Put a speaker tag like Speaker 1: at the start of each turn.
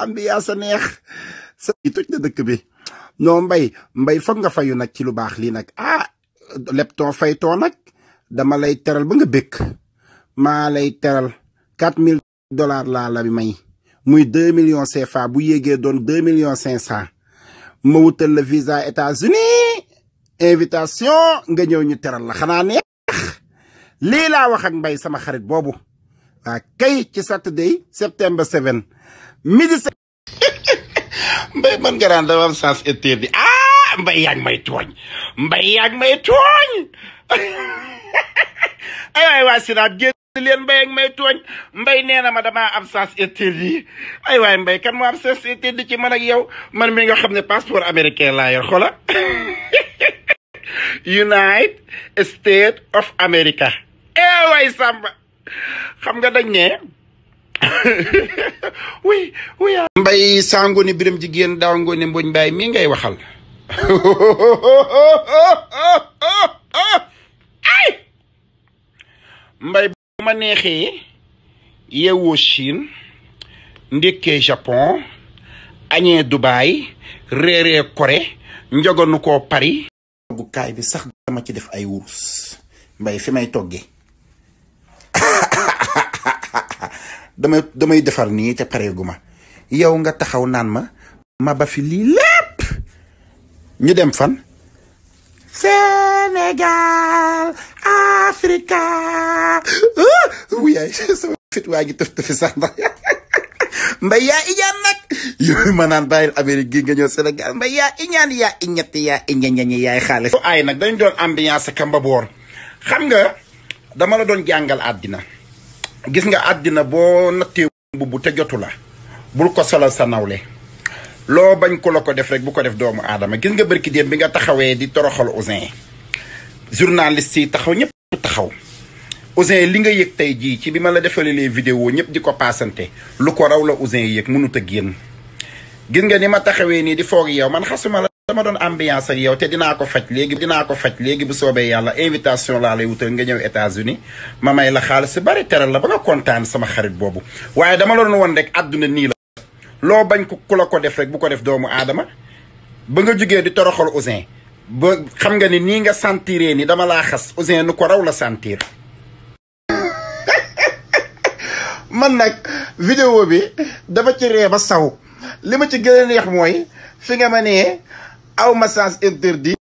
Speaker 1: ambiance a neex sa yi toj na dëkk bi non mbay mbay foog nga fayu nag ci lu baax lii nag ah leptoo faytoo nag dama lay teral ba nga békk maa lay teral quatre mille dollars laa la may muy deux millions CFA bu yéegee doon deux millions cinq cent ma wutal la visa États-Unis invitation nga ñëw ñu teral la xanaa neex lii laa wax ak mbay sama xarit boobu waa kay ci Saturday September 7 midi mbay man nga daan dama am sens interdit ah mbay yaa ngi may tooñ mbay yaa ngi may tooñ ay waay waa sinaat génn leen mbay ak may tooñ mbay nee na ma damaa am sens interdit ay waay mbay kan moo am sens interdit ci man ak yow man mi nga xam ne passeport américain laa yor xola United States of America eh waay Samba xam nga dañ ne oui oui. mbay sango ni biram jigéen daaw ngoone mboñ mbaay mii ngay waxal ay mbay bu ma neexee yeewoo Chine ndékkee Japon añee Dubaï réeree Corée njogonu koo Paris toggukaay bi sax dama ci def ay wurus mbay fi may toggee damay damay defar nii te pareegu ma yow nga taxaw naan ma ma ba fi lii lépp ñu dem fan Sénégal Africa wuyaay sama fit waa gi tëf tëfi sax ndax mbay yaa iñaan nag yooyu ma naan bàyyil Amérique gi nga ñëw Sénégal mbay yaa iñaan yaa iñetti yaa iñañañi yaay xaalis ay nag dañ doon ambiance kamba boor xam nga dama la doon jàngal àddina gis nga àddina boo nattee mbubb te jotu la bul ko solal sa nawle loo bañ ko la ko def rek bu ko def doomu aadama gis nga bërki démb bi nga taxawee di toroxal Ouzin journaliste yi taxaw ñëpp taxaw Ouzin li nga yëg tey jii ci bi ma la defalee les vidéos ñëpp di ko paasante lu ko raw la Ouzin yëg mënut a génn gis nga ni ma taxawee nii di foog yow man xasuma la dama doon ambiance ak yow te dinaa ko faj léegi dinaa ko faj léegi bu soobee yàlla invitation laa lay wutal nga ñëw États-Unis ma may la xaalis si bari teral la ba nga kontaan sama xarit boobu waaye dama la doon woon rek àdduna nii la loo bañ ko ku la ko def rek bu ko def doomu aadama ba nga jógee di toroxal Ouzin ba xam nga ni nii nga sentiree ni dama laa xas Ouzin nu ko raw la sentir man nag vidéo bi dama ci ree ba saw li ma ci gën a neex mooy fi nga ma nee aw ma sens interdit